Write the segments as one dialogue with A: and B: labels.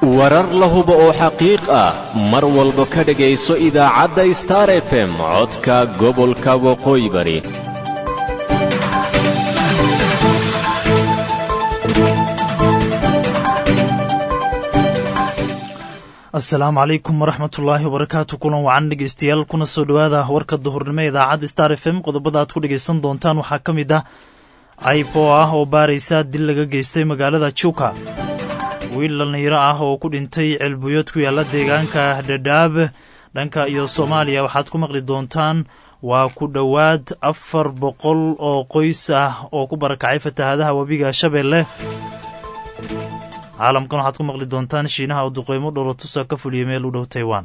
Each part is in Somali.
A: warar la hubo oo xaqiiq ah mar walba ka dhegayso idaacadda star f m codka gobolka waqooyi bari
B: asalaamu calaykum waraxmatullaahi wabarakaatu kulan wacan dhegeystayaal kuna soo dhowaada warka duhurnimo idaacadda star f m qodobada aad ku dhegaysan doontaan waxaa ka mid ah caybo ah oo baaraysa dil laga geystay magaalada juuka wiil dhallinyaro ah oo ku dhintay ceelbuyood ku yaalla deegaanka dhadhaab dhanka iyo soomaaliya waxaad ku maqli doontaan waa ku dhowaad afar boqol oo qoys ah oo ku barakacay fatahaadaha webiga shabeelle caalamkan waxaad ku maqli doontaan shiinaha oo duqeymo dholatusa ka fuliyay meel u dhow taiwan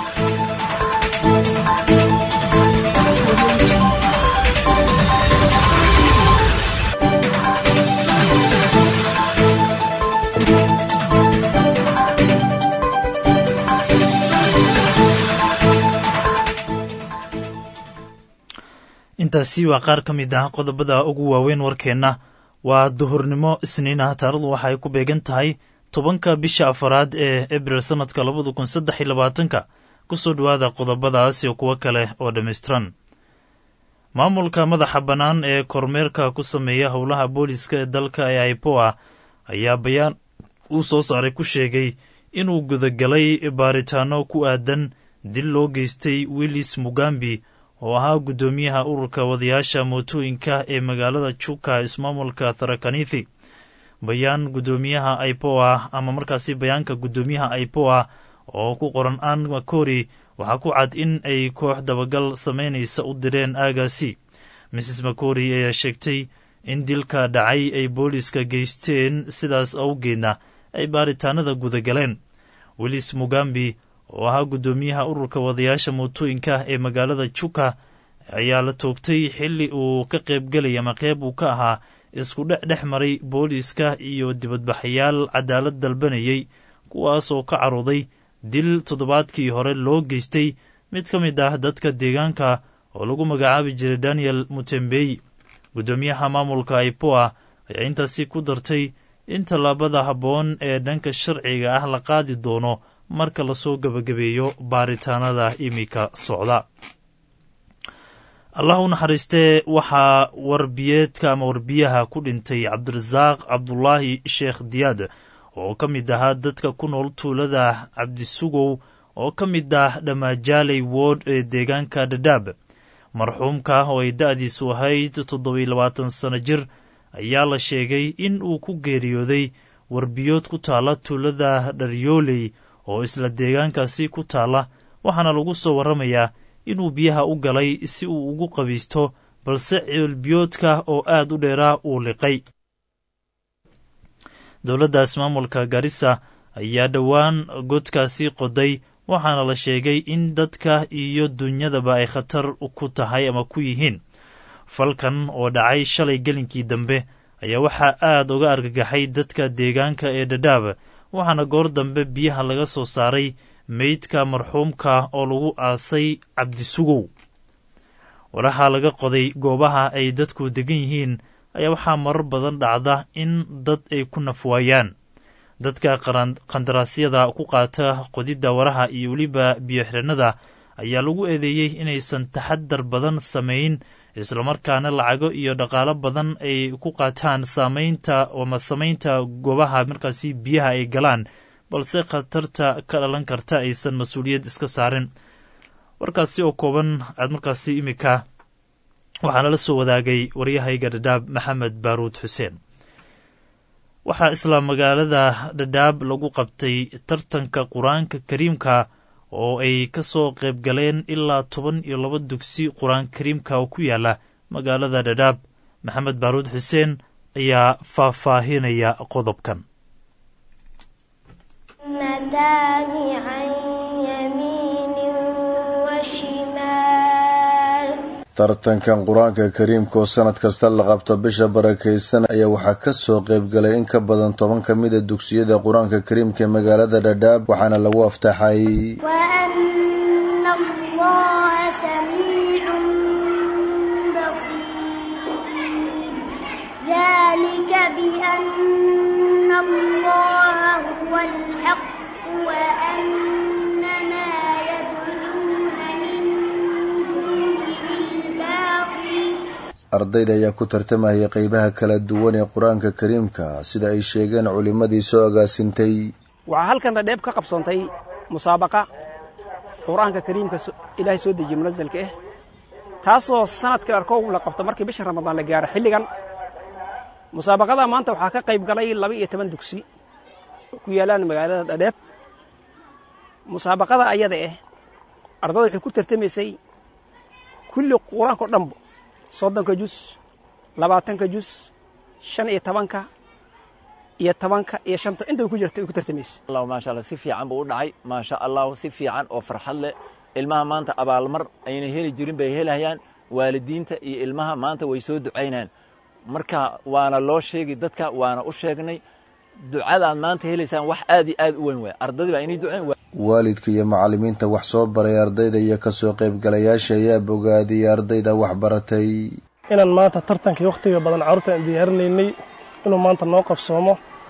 B: intaasi waa qaar ka mid ah qodobada ugu waaweyn warkeenna waa duhurnimo isniin ah taarikhdu waxay ku beegan tahay tobanka bisha afaraad ee abril sannadka labada kun saddex iyo labaatanka ku soo dhowaada qodobadaas iyo kuwo kale oo dhammaystiran maamulka madaxa bannaan ee kormeerka ku sameeya howlaha booliska ee dalka ee aipoa ayaa bayaan uu soo saaray ku sheegay inuu gudagalay baaritaano ku aadan dil loo geystay willis mugambi oo ahaa guddoomiyaha ururka wadayaasha mootooyinka ee magaalada juka ismaamulka tharakanithi bayaan guddoomiyaha aipoa ama markaasi bayaanka guddoomiyaha aipoa oo ku qoran an makori waxaa ku cad in ay koox dabagal samaynaysa u direen aagaasi mrs makori ayaa sheegtay in dilka dhacay ay booliiska geysteen sidaas awgeedna ay baaritaanada gudagaleen willis mugambi oo ahaa guddoomiyaha ururka wadayaasha mootooyinka ee magaalada juka ayaa la toogtay xilli uu ka qaybgelay ama qeyb uu ka ahaa isku dhex dhex maray booliiska iyo dibadbaxayaal cadaalad dalbanayay kuwaas oo ka carooday dil toddobaadkii hore loo geystay mid ka mid ah dadka deegaanka oo lagu magacaabi jiray daniel mutembey guddoomiyaha maamulka aipoa ayaa intaasi ku dartay in tallaabada habboon ee dhanka sharciga ah la qaadi doono marka lasoo gebagabeeyo baaritaanada iminka socda allah u naxariistee waxaa warbiyeedka ama warbiyaha ku dhintay cabdirasaaq cabdulaahi sheekh diyaad oo ka mid ahaa dadka ku nool tuulada cabdisugow oo ka mid ah dhammaajaaley wood ee deegaanka dhadhaab marxuumka oo ay da-diisu ahayd toddobiyo labaatan sano jir ayaa la sheegay in uu ku geeriyooday warbiyood ku taala tuulada dharyooley oo isla deegaankaasi ku taalla waxaana lagu soo warramayaa inuu biyaha u galay si uu ugu qabiisto balse ceelbiyoodka oo aad u dheeraa uu liqay dowladdaas maamulka garissa ayaa dhowaan godkaasi qoday waxaana la sheegay in dadka iyo dunyadaba ay khatar ku tahay ama ku yihiin falkan oo dhacay shalay gelinkii dambe ayaa waxaa aad uga argagaxay dadka deegaanka ee dhadhaab waxaana goor dambe biyaha laga soo saaray meydka marxuumka oo lagu aasay cabdisugow waraha laga qoday goobaha ay dadku degan yihiin ayaa waxaa marar badan dhacda in dad ay ku nafwaayaan dadka qandaraasyada ku qaata qodidda waraha iyo weliba biyoxirannada ayaa lagu eedeeyey inaysan taxadar badan samayn islamarkaana lacago iyo dhaqaalo badan ay ku qaataan saamaynta ama samaynta goobaha markaasi biyaha ay galaan balse khatarta ka dhalan karta aysan mas-uuliyad iska saarin warkaasi oo kooban aad markaasi imika waxaana la soo wadaagay waryahayga dhadhaab maxamed baaruud xuseen waxaa isla magaalada dhadhaab lagu qabtay tartanka qur-aanka kariimka oo ay ka soo qayb galeen ilaa toban iyo laba dugsi qur-aan kariimka oo ku yaala magaalada dhadhaab maxamed baaruud xuseen ayaa faahfaahinaya qodobkan
C: tartankan qur-aanka kariimka oo sanad kasta la qabto bisha barakaysan ayaa waxaa kasoo qaybgalay in ka badan toban ka mid a dugsiyada qur-aanka kariimka ee magaalada dhadhaab waxaana lagu aftaxay
D: ذلك بأن الله هو الحق وأن ما يدعون من دونه الباطل
C: ardayda ayaa ku tartamaya qeybaha kala duwan ee qur-aanka kariimka sida ay sheegeen culimmadii soo agaasintay
E: waxaa halkan dhadheeb ka qabsoontay musaabaqa qur-aanka kariimka so- ilaahay soo dejiye munasalka ah taasoo sanadkii arkow la qabto markii bisha ramadaan la gaaro xilligan musaabaqada maanta waxaa ka qayb galay laba iyo toban dugsi oo ku yaalaan magaalada dhadheeb musaabaqada ayada ah ardada waxay ku tartamaysay kulli qur-aanka o dhanbo soddonka jus labaatanka jus shan iyo tobanka iyo tobanka iyo shanta intaba ku jirta ay ku tartamaysay
F: allah maasha allah si fiican buu u dhacay maasha allah si fiican oo farxad leh ilmaha maanta abaalmar ayna heli jirin bay helayaan waalidiinta iyo ilmaha maanta way soo ducaynayaan marka waana loo sheegi dadka waana u sheegnay ducadaad maanta helaysaan wax aad iyo aad u weyn waay ardadii baa inay ducayn
C: waalidka iyo macallimiinta wax soo baray ardayda iyo kasoo qaybgalayaasha ayaa bogaadiyay ardayda wax baratay
G: inaan maanta tartankii wakhtiga badan carruurta aan diyaarinaynay inuu maanta noo qabsoomo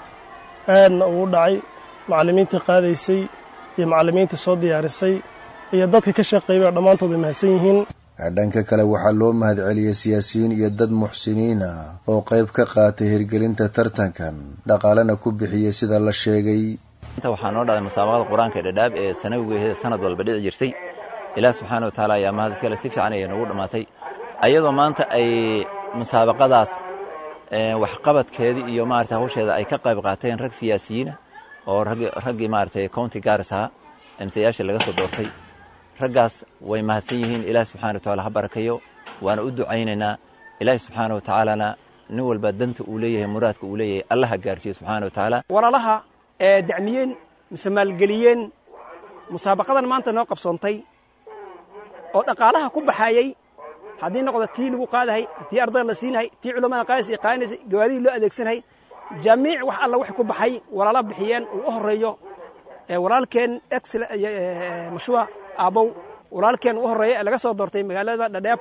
G: aadna ugu dhacay macallimiintii qaadaysay iyo macallimiintii soo diyaarisay iyo dadka ka shaqeeyay oo dhammaantood way mahadsan yihiin
C: dhanka kale waxaa loo mahadceliyey siyaasiyiin iyo dad muxsiniin ah oo qayb ka qaatay hirgelinta tartankan dhaqaalena ku bixiyey sida la sheegay
F: inta waxaa noo dhacday musaabaqada qur-aanka ee dhadhaab ee sanawigeeda sanad walba dhici jirtay ilaah subxaana wa tacaala ayaa mahad iskale si fiican ayay noogu dhammaatay ayadoo maanta ay musaabaqadaas ee, waxqabadkeedii iyo maarata hawsheeda ay ka qayb qaateen rag siyaasiyiina oo raggi- raggii maaragtay county gaaris ahaa emsayaasha laga soo doortay raggaas way mahadsan yihiin ilaahi subxana wa tacaala ha barakayo waana u ducaynaynaa ilaahi subxaana wa tacaalana nin walba danta uu leeyahay muraadka uu leeyahay allah ha gaarsiiyo subxaana wa tacaala
E: walaalaha ee dacmiyeen mise maalgeliyeen musaabaqadan maanta noo qabsoontay oo dhaqaalaha ku baxayey haddii noqdo tii lagu qaadahay tii ardayda la siinahay tii culammada qaadis ay qaadanaysay gawaadihii loo adeegsanahay jamiic wax alla wax ku baxay walaala bixiyeen uu u horreeyo ee walaalkeen excel mashruuca aabow walaalkeen u horreeya ee laga soo doortay magaalada dhadheeb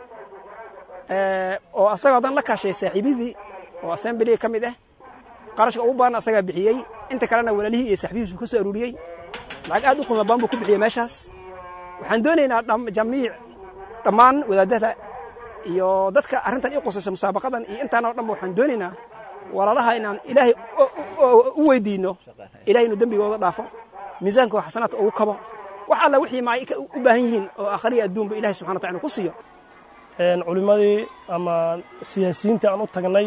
E: ee, oo asagoo dan la kaashay saaxiibidii oo assemblyga ka mid ah qarashka ugu badan asagaa bixiyey inta kalena walaalihii iyo saaxiibihiisu ka soo aruuriyey lacag aad u qiimo badan buu ku bixiyey meeshaas waxaan doonaynaa dham- jamiic dhammaan wadaadada iyo dadka arrintan ii qusaysa musaabaqadan iyo intaan oo dhanba waxaan doonaynaa walaalaha inaan ilaahay u- u- u weydiinno ilahay inuu dembigooda dhaafo miisaanka oo xasanaadka ugu kabo wax alla wixii ma ay ka- u baahan yihiin oo aakhariya adduunba ilahay subxana wa tacala ku siiyo
G: een culimmadii ama siyaasiyiintii aan u tagnay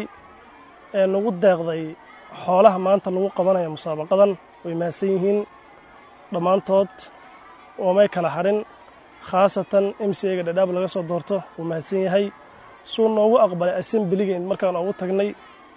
G: ee nagu deeqday xoolaha maanta lagu qabanaya musaabaqadan way mahadsan yihiin dhammaantood oomay kala harin khaasatan m c ga dhadhaab laga soo doorto wuu mahadsan yahay suu noogu aqbalay assembligeen markaan ugu tagnay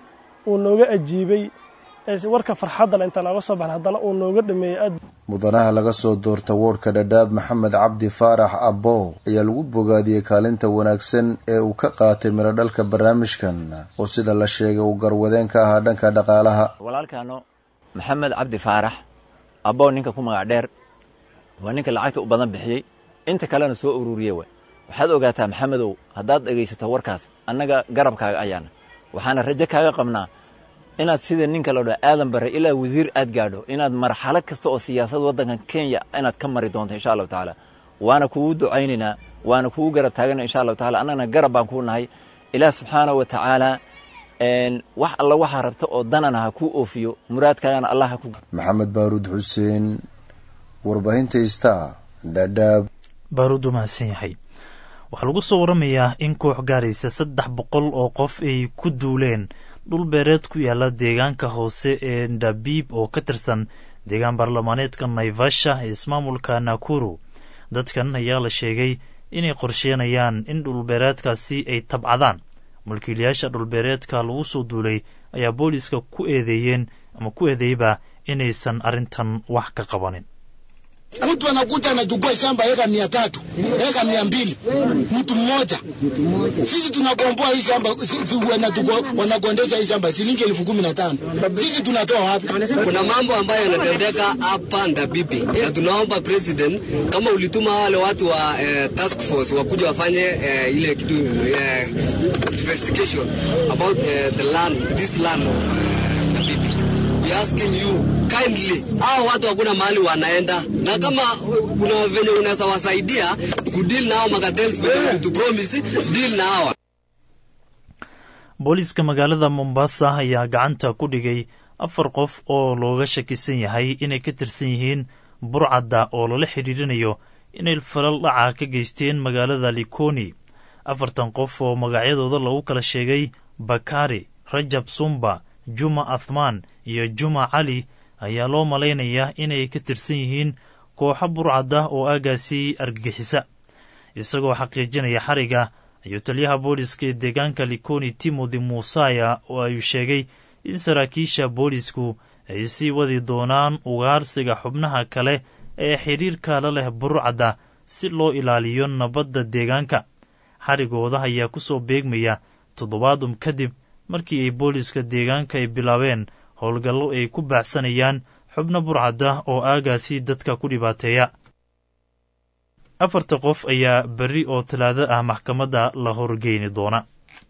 G: uu nooga ajiibay ee warka farxadda le intaan nooga soo baxnay haddana uu nooga dhameeyey aad
C: mudanaha laga soo doorta woodhka dhadhaab maxamed cabdi faarax abbo ayaa lagu bogaadiyey kaalinta wanaagsan ee uu ka qaatay mirodhalka barnaamijkan oo sida la sheegay uu garwadeen ka ahaa dhanka dhaqaalaha
F: walaalkaano maxamed cabdi faarax abbow ninka ku magac dheer waa ninka lacagta u badan bixiyey inta kalena soo ururiye way waxaad ogaataa maxamedow haddaad dhegaysato warkaas annaga garabkaaga ayaana waxaana rajo kaaga qabnaa inaad sida ninka la dhaa aadan bare ilaa wasiir aad gaadho inaad marxalo kasta oo siyaasad waddankan kenya inaad ka mari doonto insha allahu tacaala waana kugu ducaynaynaa waana kugu garab taagana insha allahu taala annagana garab baan kuu nahay ilaah subxaanahu wa tacaala een, wax alla waxaa rabta oo danana ha kuu oofiyo muraadkaagana allah ha ku
C: maxamed baaruud xuseen warbaahinta star dhadhaab
B: baaruud u mahadsan yahay waxaa lagu soo waramayaa in koox gaaraysa saddex boqol oo qof ay ku duuleen dhul beereed ku yaala deegaanka hoose ee ndabiib oo ka tirsan deegaan baarlamaaneedka naivasha ee ismaamulka nakuru dadkan ayaa la sheegay inay qorsheynayaan in dhulbeereedkaasi ay tabcadaan mulkiilayaasha dhulbeereedka lagu soo duulay ayaa booliiska ku eedeeyeen ama ku eedeeyba inaysan arrintan wax ka qabanin
H: Mtu anakuja anachukua shamba eka mia tatu eka mia mbili mtu mmoja. Sisi tunakomboa hii shamba, si- si- wanatuko- wanakondesha hii shamba shilingi elfu kumi na tano. Sisi tunatoa wapi?
I: Kuna mambo ambayo yanatendeka hapa Ndabibi na tunaomba president, kama ulituma wale watu wa eh, task force wakuja wafanye eh, ile kitu eh, investigation about eh, the land this land eh, Ndabibi. We we asking you kindly, hao watu hakuna mahali wanaenda, na kama kuna venye unaweza wasaidia kudeal na hao makartels venye to promise deal na hawa
B: booliiska magaalada mombasa ayaa gacanta ku dhigay afar qof oo looga shakisan yahay inay ka tirsan yihiin burcadda oo lala xidhiirinayo inay falal dhaca ka geysteen magaalada likoni afartan qof oo magacyadooda lagu kala sheegay bakari rajab sumba juma athmaan iyo juma cali ayaa loo malaynayaa inay ka tirsan yihiin kooxo burcadda oo aagaasi argagixisa isagoo xaqiijinaya xariga ayuu taliyaha booliska ee deegaanka likoni timothy muusaya oo ayuu sheegay in saraakiisha boolisku ay sii wadi doonaan ugaarsiga xubnaha kale ee xidhiirka la leh burcadda si loo ilaaliyo nabadda deegaanka xarigooda ayaa ku soo beegmaya toddobaadum kadib markii ay booliska deegaanka ay bilaabeen howlgallo ay ku baacsanayaan xubno burcadda oo aagaasi dadka ku dhibaateeya afarta qof ayaa berri oo talaado ah maxkamadda la horgeyni doona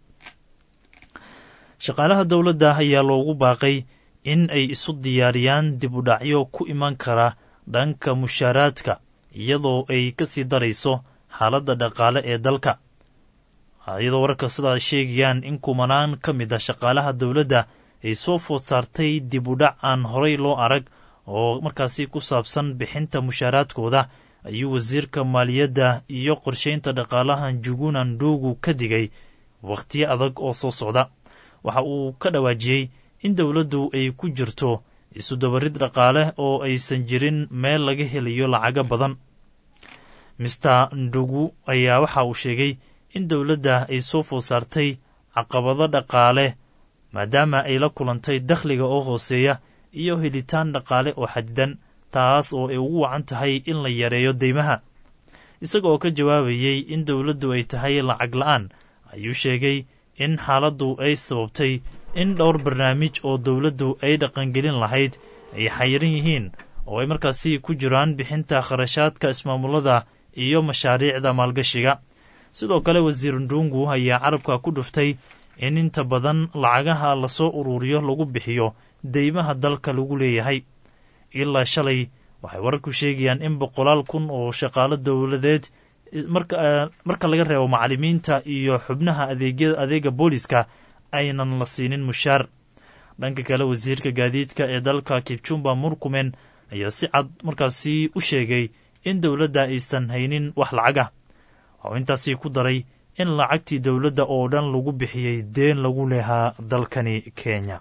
B: shaqaalaha dowladda ayaa loogu baaqay in ay isu diyaariyaan dib u dhacyo ku iman kara dhanka mushaaraadka iyadoo ay ka sii darayso xaaladda dhaqaale ee dalka iyadoo wararka sidaa sheegayaan in kumanaan ka mid ah shaqaalaha dowladda ay soo food saartay dib u dhac aan horay loo arag oo markaasi ku saabsan bixinta mushaaraadkooda ayuu wasiirka maaliyadda iyo qorshaynta dhaqaalaha njuguna ndugu ka digay wakhtiyo adag oo soo socda waxa uu ka dhawaajiyey in dowladdu ay ku jirto isudabarid dhaqaale oo aysan jirin meel laga helayo lacago badan mister ndugu ayaa waxa uu sheegay in dowladda ay soo food saartay caqabado dhaqaale maadaama ay la kulantay dakhliga oo hooseeya iyo helitaan dhaqaale oo xadidan taas oo ay ugu wacan tahay in la yareeyo deymaha isaga oo ka jawaabayey in dowladdu ay tahay lacag la'aan ayuu sheegay in xaaladdu ay sababtay in dhowr barnaamij oo dowladdu ay dhaqangelin lahayd ay xayiran yihiin oo ay markaasi ku jiraan bixinta kharashaadka ismaamulada iyo mashaariicda maalgashiga sidoo kale wasiir ndungu ayaa carabka ku dhuftay in inta badan lacagaha lasoo uruuriyo lagu bixiyo deymaha dalka lagu leeyahay ilaa shalay waxay wararku sheegayaan in boqolaal kun oo shaqaalo dowladeed marka laga reebo macallimiinta iyo xubnaha adeega booliska aynan la siinin mushaar dhanka kale wasiirka gaadiidka ee dalka kibjumba murkumen ayaa si cad markaasi u sheegay in dowladda aysan haynin wax lacagah waxuu intaasi ku daray in lacagtii dowladda oo dhan lagu bixiyey deen lagu lehaa dalkani kenya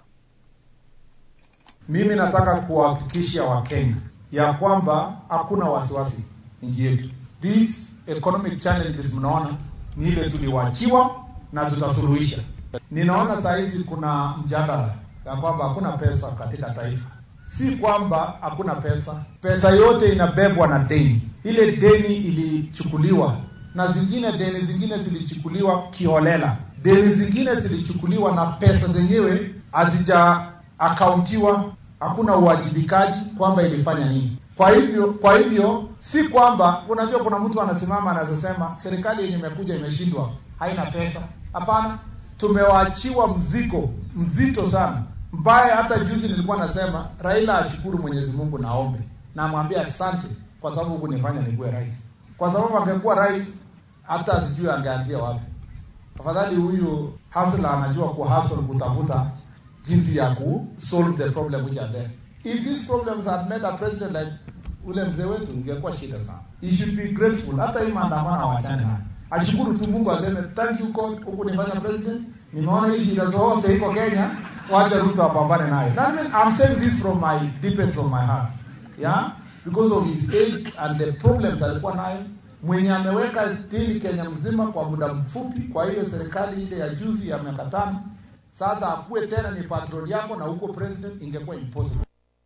J: Mimi nataka kuwahakikishia Wakenya ya kwamba hakuna wasiwasi nchi yetu. These economic challenges mnaona ni ile tuliwachiwa na tutasuluhisha. Ninaona saa hizi kuna mjadala ya kwamba hakuna pesa katika taifa. Si kwamba hakuna pesa, pesa yote inabebwa na deni. Ile deni ilichukuliwa na zingine deni zingine zilichukuliwa kiholela, deni zingine zilichukuliwa na pesa zenyewe hazija akauntiwa, hakuna uwajibikaji kwamba ilifanya nini. Kwa hivyo kwa hivyo si kwamba unajua, kuna mtu anasimama anazosema serikali yenye imekuja imeshindwa, haina pesa. Hapana, tumewaachiwa mzigo mzito sana mbaya. Hata juzi nilikuwa nasema Raila ashukuru Mwenyezi Mungu, naombe na amwambie asante kwa sababu kunifanya nikuwe rais, kwa sababu angekuwa rais hata asijui angeanzia wapi. Afadhali huyu hasla anajua kuhasl kutafuta jinsi ya ku solve the problem which are there. If these problems had made a president like ule mzee wetu, ingekuwa shida sana. He should be grateful. Hata hii maandamano hawachane nayo, ashukuru tu Mungu, aseme thank you God, huku nifanya president, nimeona hii shida zote iko Kenya, wacha Ruto apambane nayo. That mean I'm saying this from my deepest of my heart, yeah, because of his age and the problems alikuwa nayo mwenye ameweka dini Kenya mzima kwa muda mfupi. Kwa hiyo serikali ile ya juzi ya miaka tano sasa akuwe tena ni patron yako na huko president, ingekuwa impossible.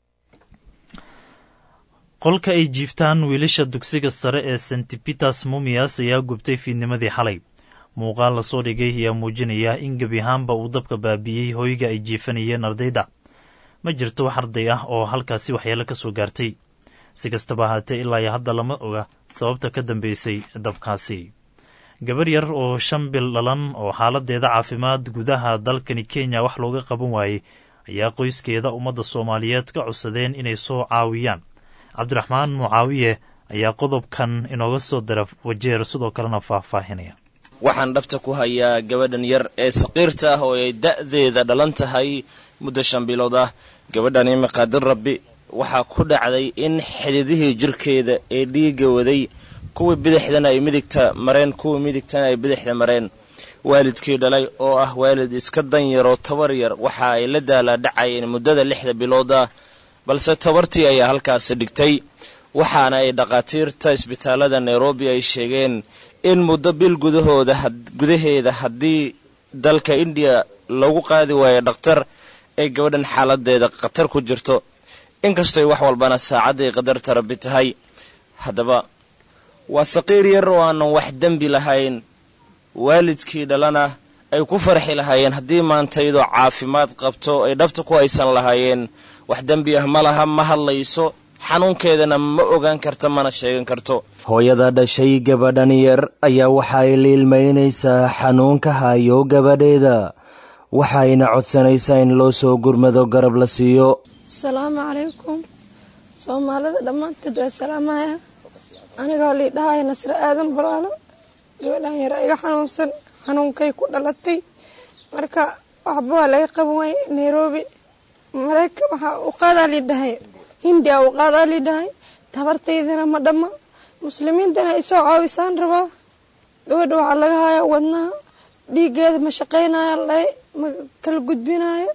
B: qolka ay jiiftaan wiilasha dugsiga sare ee st peters mumias ayaa gubtay fiidnimadii xalay muuqaal lasoo dhigay ayaa muujinaya in gebi ahaanba uu dabka baabiiyey hoyga ay jiifanayeen ardayda ma jirto wax arday ah oo halkaasi waxyeelo ka soo gaartay si kastaba ahaatee ilaa iyo hadda lama oga sababta ka dambeysay dabkaasi gabar yar oo shan bil dhalan oo xaaladeeda caafimaad gudaha dalkani kenya wax looga qaban waayey ayaa qoyskeeda ummadda soomaaliyeed ka codsadeen inay soo caawiyaan cabdiraxmaan mucaawiye ayaa qodobkan inooga soo dara wajeer sidoo kalena faahfaahinaya
K: waxaan dhabta ku hayaa gabadhan yar ee saqiirta ah oo ay da'deeda dhalan tahay muddo shan bilood ah gabadhan imiqaadir rabbi waxaa ku dhacday in xididihii jirkeeda ee dhiigga waday kuwii bidixdana ay midigta mareen kuwii midigtana ay bidixda mareen waalidkii dhalay oo ah waalid iska danyaroo tabar yar waxa ay la daalaadhacayeen muddada lixda bilood ah balse tabartii ayaa halkaasi dhigtay waxaana ay dhakhaatiirta isbitaalada nairobi ay sheegeen in muddo bil gudahooda gudaheeda haddii dalka indiya lagu qaadi waayo dhakhtar ay gabadhan xaaladeeda khatar ku jirto inkastoy wax walbana saacadday qadarta rabbi tahay haddaba waa saqiir yar oo aanan wax dembi lahayn waalidkii dhalana ay ku farxi lahaayeen haddii maantaydoo caafimaad qabto ay dhabta ku haysan lahaayeen wax dembi ah ma laha ma hadlayso xanuunkeedana ma ogaan karta mana sheegan karto
L: hooyada dhashay gabadhan yar ayaa waxa ay liilmaynaysaa xanuunka hayo gabadheeda waxayna codsanaysaa in loo soo gurmado garab la siiyo
M: asalaamu calaykum soomaalida dhammaanteed waa salaamaya anigoo liidhahaya nasre aadan balaalo gabadhan yar iga xanuunsan xanuunkay ku dhalatay marka waxba waa laga qaban waayey nairobi maraykan waxaa u qaadaa liidhahay hindiya u qaadaa liidhahay tabartaydana ma dhamma muslimiintana ay soo caawisaan rabaa gabadha waxaa laga hayaa wadnaha dhiiggeeda ma shaqaynaya lay ma kala gudbinayo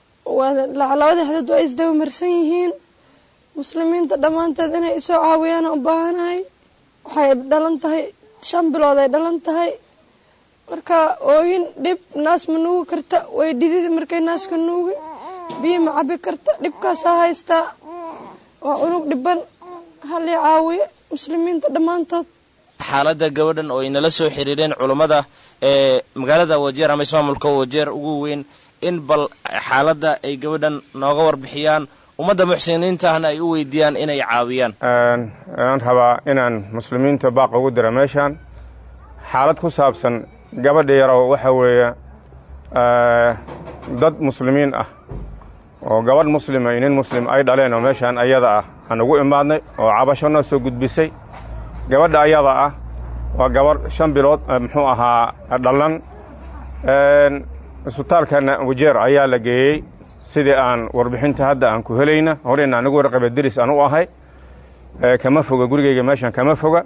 M: labada xadood waa isdaba marsan yihiin muslimiinta dhammaanteed inay isoo caawiyaan u baahanahay waxay dhalan tahay shan bilood ay dhalan tahay marka ooyin dhib naas ma nuugi karta way dhididi markay naaska nuugi biyo ma cabi karta dhibkaasaa haystaa waa cunug dhiban halii caawiyo muslimiinta dhammaantood
K: xaaladda gabadhan oo ay nala soo xiriireen culummada ee magaalada wajeer ama ismaamulka wajeer ugu weyn in bal xaaladda ay gabadhan nooga warbixiyaan ummadda muxsiniinta ahna ay u weydiiyaan inay caawiyaan
N: aan rabaa inaan muslimiinta baaq ugu dira meeshaan xaalad ku saabsan gabadha yarow waxa weeye dad muslimiin ah oo gabadh muslima iyo nin muslim ay dhaleen oo meeshaan ayada ah aan ugu imaadnay oo cabasho noo soo gudbisay gabadha ayada ah waa gabadh shan bilood muxuu ahaa dhalan isbitaalkana wajeer ayaa la geeyey sidii aan warbixinta hadda aan ku helayna horeyna anigu warqaba deris aan u ahay kama foga gurigeyga meeshan kama foga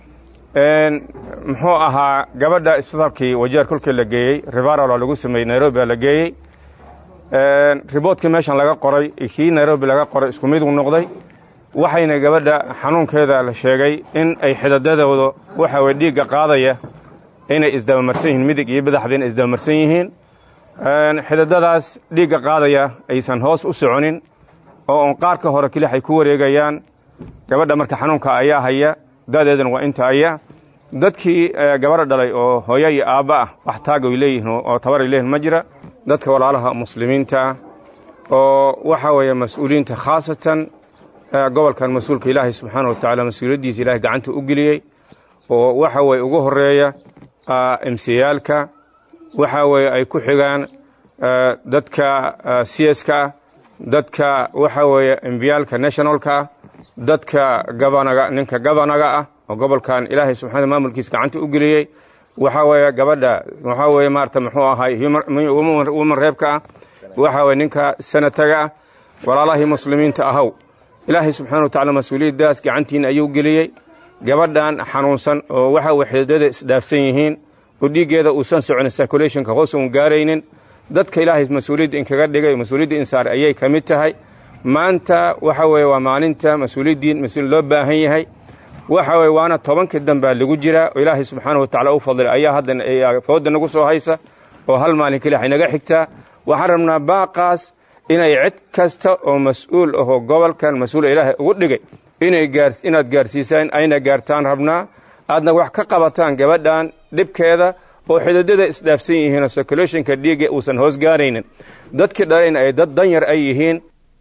N: muxuu ahaa gabadha isbitaalkii wajeer kolkii la geeyey rivaral oo lagu sameeyey nairobi la geeyey riboodkii meeshan laga qoray kii nairobi laga qoray isku mid uu noqday waxayna gabadha xanuunkeeda la sheegay in ay xidadadooda waxa weye dhiigga qaadaya inay isdabamarsan yihiin midig iyo badaxda inay isdabamarsan yihiin xidadadaas dhiigga qaadaya aysan hoos u soconin oo on qaarka hore kelix ay ku wareegayaan gabadha marka xanuunka ayaa haya da'deedana waa inta aya dadkii gabadha dhalay oo hooyo iyo aabba ah wax taag ay leeyihiin oo tabar ay leeyihin ma jira dadka walaalaha muslimiinta oo waxa weeye mas-uuliyiinta khaasatan gobolkan mas-uulka ilaahay subxaana wa tacaala mas-uuliyaddiisa ilahay gacanta u geliyey oo waxa weye ugu horeeya emsiyaalka waxa weeye ay ku xigaan dadka cska ah dadka waxa weeye embiyaalka nationalka ah dadka gabanaga ninka gabanaga ah oo gobolkan ilaahay subxaana maamulkiisa gacanta u geliyey waxa weeye gabadha waxa weeye maarata muxuu ahay woman reebka ah waxa weye ninka senataga ah walaalahii muslimiinta ahow ilaahay subxana wa tacala mas-uuliyaddaas gacantiina ayuu geliyey gabadhan xanuunsan oo waxa weye xididada isdhaafsan yihiin oo dhiiggeeda uusan soconin circulationka hoos uun gaaraynin dadka ilaahay mas-uuliyadda inkaga dhigay mas-uuliyadda insaar ayay ka mid tahay maanta waxa weeye waa maalinta mas-uuliyaddiin mas-uul loo baahan yahay waxa weye waana tobankii dambaa lagu jiraa oo ilaahay subxaana wa tacala u fadlay ayaa hadda fooda nagu soo haysa oo hal maalin keliya inaga xigtaa waxaan rabnaa baaqaas inay cid kasta oo mas-uul ahoo gobolkan mas-uul ilaahay ugu dhigay inay gaar inaad gaarsiisaan ayna gaartaan rabnaa aadna wax ka qabataan gabadhan dhibkeeda oo xididada isdhaafsan yihiinoo circulationka dhiigga uusan hoos gaaraynin dadkii dhalayna ay dad danyar ay yihiin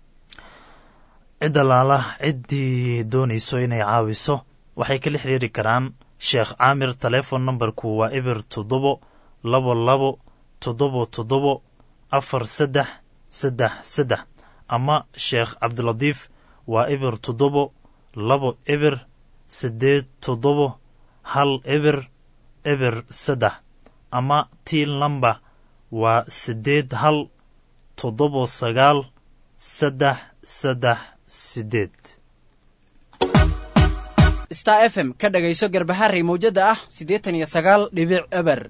B: cidda laala ciddii doonayso inay caawiso waxay kala xiriiri karaan sheekh caamir telefon nambarku waa eber toddobo labo labo toddobo toddobo afar saddex saddex saddex ama sheekh cabdilatiif waa eber toddobo labo eber siddeed toddobo hal eber eber saddex ama tiin lamba waa siddeed hal toddobo sagaal saddex saddex siddeed
O: star f m ka dhagayso garbaharey mawjadda ah siddeetan iyo sagaal dhibic eber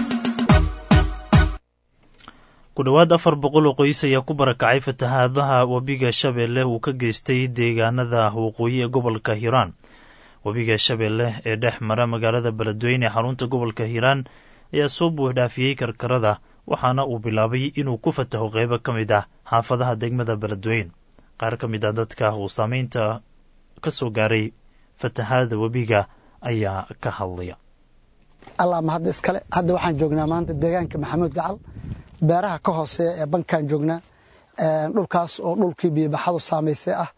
B: ku dhowaad afar boqol oo qoys ayaa ku barakacay fatahaadaha webiga shabeelle uu ka geystay deegaanada waqooyi ee gobolka hiiraan webiga shabeelle ee dhex mara magaalada beledweyne ee xarunta gobolka hiiraan ayaa soo buuxdhaafiyey karkarada waxaana uu bilaabay inuu ku fataho qeybo ka mid ah xaafadaha degmada beledweyne qaar ka mid ah dadka uu saameynta ka soo gaaray fatahaada webiga ayaa ka hadlaya
P: allah ma hadda iskale hadda waxaan joognaa maanta deegaanka maxamuud gacal beeraha ka hooseeya ee bankaan joognaa dhulkaas oo dhulkii biyobaxadu saamaysay ah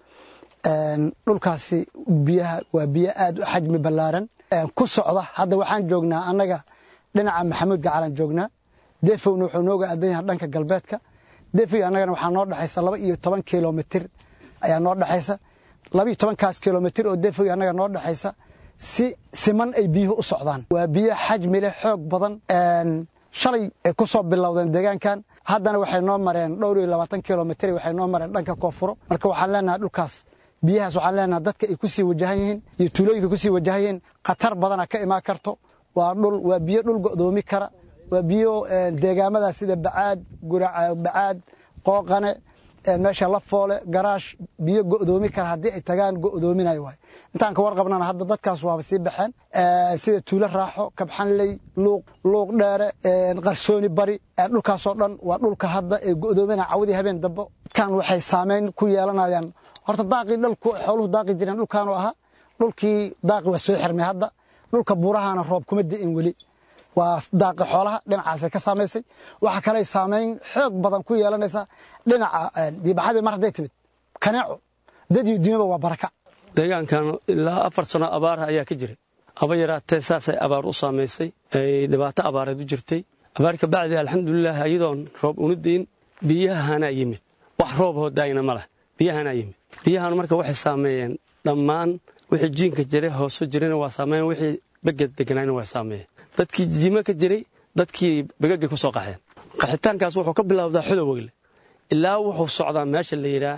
P: dhulkaasi biyaha waa biyo aad u xajmi ballaaran ku socda hadda waxaan joognaa annaga dhinaca maxamuud gacalaan joognaa defowna wuxuu nooga aadan yahay dhanka galbeedka defow annagana waxaa noo dhexaysa laba iyo toban kilomitir ayaa noo dhexaysa laba iyo tobankaas kilomitir oo defow annaga noo dhexaysa si siman ay biyuhu u socdaan waa biyo xajmi leh xoog badan shalay ay ku soo bilowdeen deegaankan haddana waxay noo mareen dhowr iyo labaatan kilomitir waxay noo mareen dhanka koonfuro marka waxaan leenahay dhulkaas biyahaas waxaan leenahay dadka ay ku sii wajahan yihiin iyo tuulooyinka ku sii wajahan yihiin khatar badana ka imaan karto waa dhul waa biyo dhul go'doomi kara waa biyo deegaamadaas sida bacaad guraca bacaad qooqane meesha la foole garaash biyo go'doomi kara haddii ay tagaan go'doominayo waay intaan ka warqabnana hadda dadkaas waaba sii baxeen sida tuulo raaxo kabxanley luuq luuq dheere qarsooni bari dhulkaasoo dhan waa dhulka hadda ee go'doomina cawadii habeen dambe dadkan waxay saameyn ku yeelanayaan horta daaqii dhalku xooluhu daaqi jireen dhulkaanu ahaa dhulkii daaqi waa soo xirmay hadda dhulka buurahana roob kuma di'in weli waa daaqi xoolaha dhinacaasay ka saamaysay waxaa kaley saamayn xoog badan ku yeelanaysa dhinaca biibaxadii mar hadday timid kaneeco dad iyo dunyaba waa barakac
Q: deegaankan ilaa afar sano abaara ayaa ka jiray haba yaraatee saasay abaar u saamaysay ay dhibaato abaareed u jirtay abaar ka bacdi alxamdulilah iyadoon roob unidayn biyahanaa yimid wax roob hoodaayna ma leh biyahanaa yimid biyahan marka waxay saameeyeen dhammaan wixii jiinka jiray hooso jirayna waa saameeyeen wixii beged deganaayna waa saameeyeen dadkii jimo ka jiray dadkii begagay ku soo qaxeen qaxitaankaas wuxuu ka bilowdaa xodowegle ilaa wuxuu socdaa meesha la yidhaa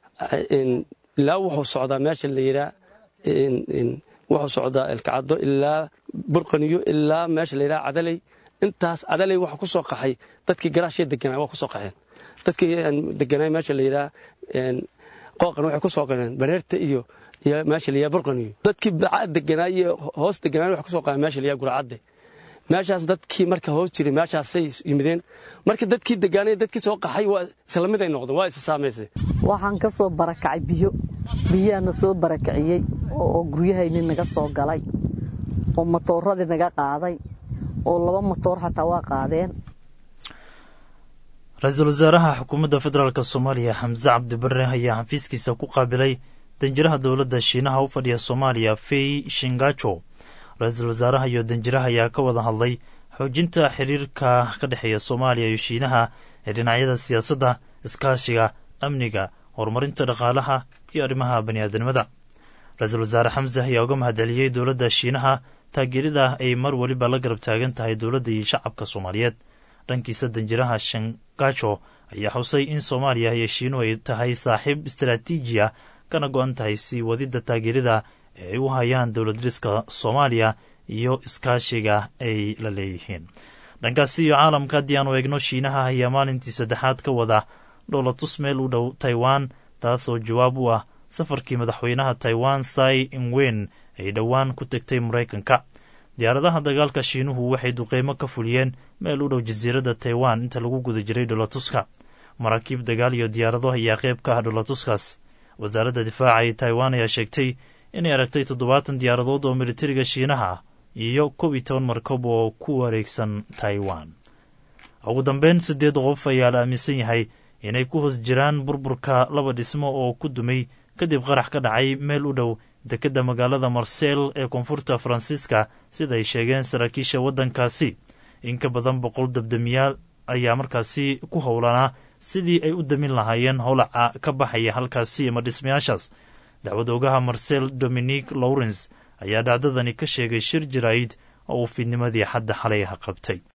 Q: ilaa wuxuu socdaa meesha la yidhaa wuxuu socdaa elkacado ilaa burqaniyo ilaa meesha la yidhaha cadaley intaas cadaley waxa ku soo qaxay dadkii garaashya deganaa waa ku soo qaxeen dadkii deganaa meesha la yidhaha qooqan waxay ku soo qaxeen bareerta iyo iyo meesha la yidhaha burqaniyo dadkii bacaad deganaa iyo hoos deganaa waxay ku soo qaxeen meesha la yidhaha guracadde meeshaas dadkii marka hoos jiray meeshaasay yimideen marka dadkii degaanay dadkii soo qaxay waa isla mid ay noqdeen waa isa saamaysay
R: waxaan ka soo barakacay biyo biyaana soo barakiciyey oo guryahayni naga soo galay oo matooradii naga qaaday oo laba matoor xataa waa qaadeen
B: ra-iisul wasaaraha xukuumadda federaalk soomaaliya xamse cabdibare ayaa xafiiskiisa ku qaabilay danjiraha dowladda shiinaha u fadhiya soomaaliya fey shingajo ra-iisul wasaaraha iyo danjiraha ayaa ka wada hadlay xoojinta xiriirka ka dhexeeya soomaaliya iyo shiinaha ee dhinacyada siyaasadda iskaashiga amniga horumarinta dhaqaalaha iyo arrimaha baniaadanimada ra-iisul wasaare xamse ayaa uga mahadceliyey dowladda shiinaha taageerida ay mar weliba la garab taagan tahay dowladda iyo shacabka soomaaliyeed dhankiisa danjiraha shangajo ayaa xusay in soomaaliya iyo shiinuhu ay tahay saaxiib istaraatiiji ah kana go-an tahay sii wadidda taageerida ee ay u hayaan dowlad dhiska soomaaliya iyo iskaashiga ay la leeyihiin dhankaasi iyo caalamka haddii aanu eegno shiinaha ayaa maalintii saddexaad ka wada dhowlatus meel u dhow taiwan taasoo jawaab u ah safarkii madaxweynaha taiwan sai ingwen ay dhowaan ku tegtay maraykanka diyaaradaha dagaalka shiinuhu waxay duqeymo ka fuliyeen meel u dhow jasiiradda taiwan inta lagu guda jiray dholatuska maraakiib dagaal iyo diyaarado ayaa qayb ka ah dholatuskaas wasaaradda difaaca ee taiwan ayaa sheegtay inay aragtay toddobaatan diyaaradood oo militariga shiinaha ah iyo kob iyo toban markab oo ku wareegsan taiwan ugu dambeyn siddeed qof ayaa la aaminsan yahay inay ku hoos jiraan burburka laba dhismo oo ku dumay kadib qarax ka dhacay meel u dhow dekedda magaalada marsel ee koonfurta faransiiska sida ay sheegeen saraakiisha waddankaasi in ka badan boqol dabdamiyaal ayaa markaasi ku howlanaa sidii ay u damin lahaayeen howlaca ka baxaya halkaasi ama dhismayaashaas dacwad ogaha marcel dominique lawrence ayaa dhacdadani ka sheegay shir jaraa'id oo uu fiidnimadii xadda xalay ah qabtay